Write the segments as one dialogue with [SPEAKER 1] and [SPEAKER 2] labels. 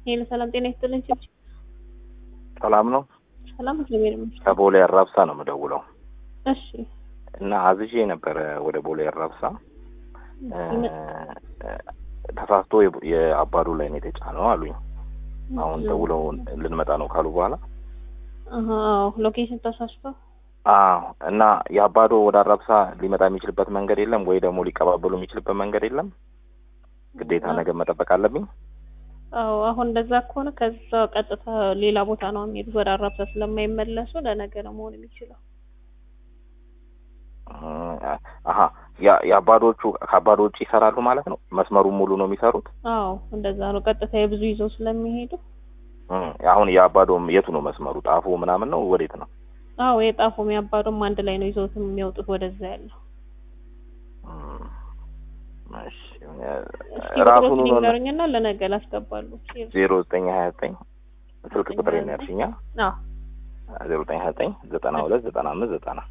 [SPEAKER 1] ሄሎ ሰላም ጤና ይስጥልኝ። ችብች
[SPEAKER 2] ሰላም ነው።
[SPEAKER 1] ሰላም እግዚአብሔር ይመስገን።
[SPEAKER 2] ከቦሌ አራብሳ ነው የምደውለው
[SPEAKER 1] እሺ
[SPEAKER 2] እና አዝዤ ነበረ ወደ ቦሌ አራብሳ
[SPEAKER 1] ይመ-
[SPEAKER 2] ተሳስቶ የቡ- የአባዱ ላይ ነው የተጫነው አሉኝ። አሁን ደውለው ልንመጣ ነው ካሉ በኋላ
[SPEAKER 1] አሀ፣ አዎ ሎኬሽን ተሳስቶ
[SPEAKER 2] አዎ እና የአባዶ ወደ አራብሳ ሊመጣ የሚችልበት መንገድ የለም ወይ ደግሞ ሊቀባበሉ የሚችልበት መንገድ የለም? ግዴታ ነገ መጠበቅ አለብኝ?
[SPEAKER 1] አዎ አሁን እንደዛ ከሆነ ከዛ ቀጥታ ሌላ ቦታ ነው የሚሄዱት ወደ አራብሳ ስለማይመለሱ ለነገ ነው መሆን የሚችለው።
[SPEAKER 2] አሀ ያ- የአባዶቹ ከአባዶ ውጭ ይሰራሉ ማለት ነው? መስመሩን ሙሉ ነው የሚሰሩት?
[SPEAKER 1] አዎ እንደዛ ነው። ቀጥታ የብዙ ይዘው ስለሚሄዱ
[SPEAKER 2] እም፣ አሁን የአባዶ የቱ ነው መስመሩ? ጣፎ ምናምን ነው ወዴት ነው?
[SPEAKER 1] አዎ የጣፎም ያባዶም አንድ ላይ ነው ይዘውትም የሚወጡት ወደዛ ያለው።
[SPEAKER 2] እም፣ እሺ
[SPEAKER 1] እስኪ
[SPEAKER 2] ራሱን
[SPEAKER 1] ቁጥሮችን
[SPEAKER 2] ነው
[SPEAKER 1] ይንገሩኝና ለነገ ላስገባሉ።
[SPEAKER 2] ዜሮ ዘጠኝ ሀያ ዘጠኝ ስልክ ቁጥር ነው ያልሽኛ?
[SPEAKER 1] አዎ
[SPEAKER 2] ዜሮ ዘጠኝ ሀያ ዘጠኝ ዘጠና ሁለት ዘጠና አምስት ዘጠና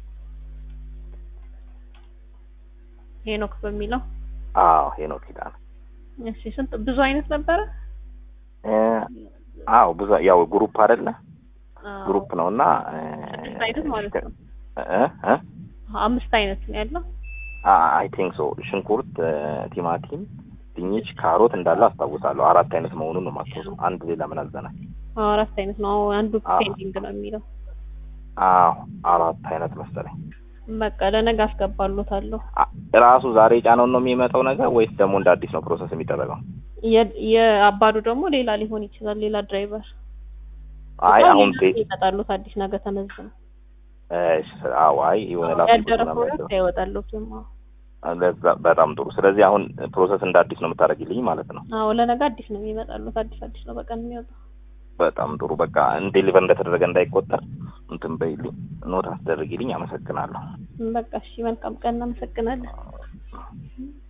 [SPEAKER 1] ሄኖክ በሚለው
[SPEAKER 2] አዎ ሄኖክ ኪዳነ
[SPEAKER 1] እሺ። ስንት ብዙ አይነት ነበረ?
[SPEAKER 2] እ፣ አዎ ብዙ ያው ግሩፕ አይደለ
[SPEAKER 1] አዎ።
[SPEAKER 2] ግሩፕ ነው እና
[SPEAKER 1] ስድስት አይነት ማለት ነው።
[SPEAKER 2] እ እ
[SPEAKER 1] አምስት አይነት ነው ያለው።
[SPEAKER 2] አይ ቲንክ ሶ ሽንኩርት፣ እ፣ ቲማቲም፣ ድንች፣ ካሮት እንዳለ አስታውሳለሁ። አራት አይነት መሆኑን ነው የማስታውሰው። አንድ ሌላ ምን አዘናል?
[SPEAKER 1] አዎ አራት አይነት ነው። አዎ አንዱ
[SPEAKER 2] አዎ።
[SPEAKER 1] ፔንዲንግ ነው የሚለው።
[SPEAKER 2] አዎ አራት አይነት መሰለኝ።
[SPEAKER 1] በቃ ለነገ አስገባሎታለሁ።
[SPEAKER 2] አ- ራሱ ዛሬ ጫነውን ነው የሚመጣው ነገር ወይስ ደግሞ እንደ አዲስ ነው ፕሮሰስ የሚደረገው?
[SPEAKER 1] የ- የአባዱ ደግሞ ሌላ ሊሆን ይችላል። ሌላ ድራይቨር
[SPEAKER 2] አይ
[SPEAKER 1] እኮ
[SPEAKER 2] አሁን
[SPEAKER 1] ሌላ
[SPEAKER 2] ቴ-
[SPEAKER 1] ይመጣሉት አዲስ ነገ ተመዝነው
[SPEAKER 2] እሺ፣ አዎ አይ የሆነ ላፕቶፕ
[SPEAKER 1] ያደረ
[SPEAKER 2] ምናምን
[SPEAKER 1] ፕሮዳክት አይወጣሉትም። አዎ
[SPEAKER 2] ለዛ በጣም ጥሩ። ስለዚህ አሁን ፕሮሰስ እንደ አዲስ ነው የምታደርጊልኝ ማለት ነው።
[SPEAKER 1] አዎ ለነገ አዲስ ነው የሚመጣሉት። አዲስ አዲስ ነው በቀን የሚወጣው።
[SPEAKER 2] በጣም ጥሩ። በቃ ዴሊቨር እንደተደረገ እንዳይቆጠር እንትን በይልኝ፣ ኖት አስደርጊልኝ። አመሰግናለሁ።
[SPEAKER 1] በቃ እሺ፣ መልካም ቀን። እናመሰግናለን።